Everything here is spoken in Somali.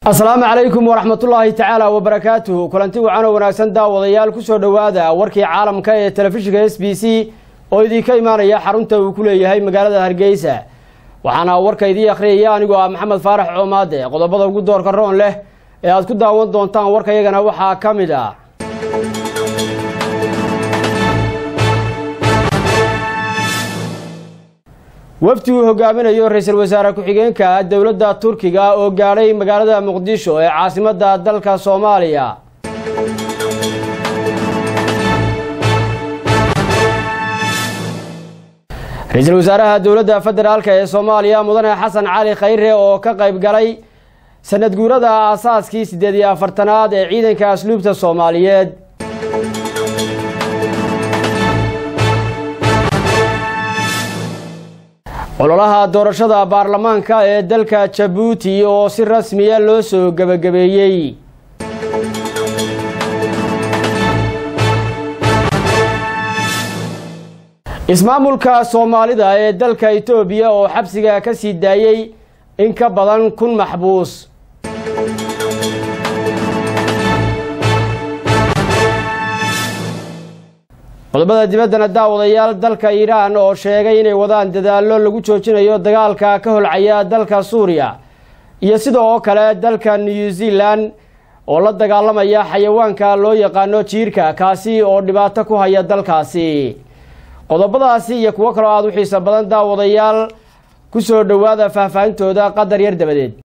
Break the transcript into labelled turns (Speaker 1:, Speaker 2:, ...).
Speaker 1: asalaamu calaykum waraxmatullaahi tacaala wabarakaatuhu kulanti wacan oo wanaagsan daawadayaal kusoo dhowaada warkii caalamka ee telefishinka s b c oo idinka imaanaya xarunta uu ku leeyahay magaalada hargeysa waxaana warka idii akhriyaya anigoo ah maxamed faarax coomaade qodobada ugu doorka roon leh ee aad ku daawan doontaan warkayagana waxaa ka mid ah wafdi uu hogaaminayo ra-iisul wasaare ku-xigeenka dowladda turkiga oo gaadhay magaalada muqdisho ee caasimadda dalka soomaaliya ra-iisul wasaaraha dowladda federaalk ee soomaaliya mudane xasan cali khayre oo ka qayb galay sanad guurada aasaaskii siddeed iyo afartanaad ee ciidanka asluubta soomaaliyeed ololaha doorashada baarlamaanka ee dalka jabuuti oo si rasmiya loo soo gebagabeeyey ismaamulka soomaalida ee dalka itoobiya oo xabsiga ka sii daayey in ka badan kun maxbuus qodobada dibaddana daawadayaal dalka iiraan oo sheegay inay wadaan dadaallo lagu joojinayo dagaalka ka holcaya dalka suuriya iyo sidoo kale dalka new zealand oo la dagaalamaya xayawaanka loo yaqaano jiirka kaasi oo dhibaato ku haya dalkaasi qodobadaasi iyo kuwo kaloo aada u xiiso badan daawadayaal ku soo dhowaada faahfaahintooda qadar yar dabadeed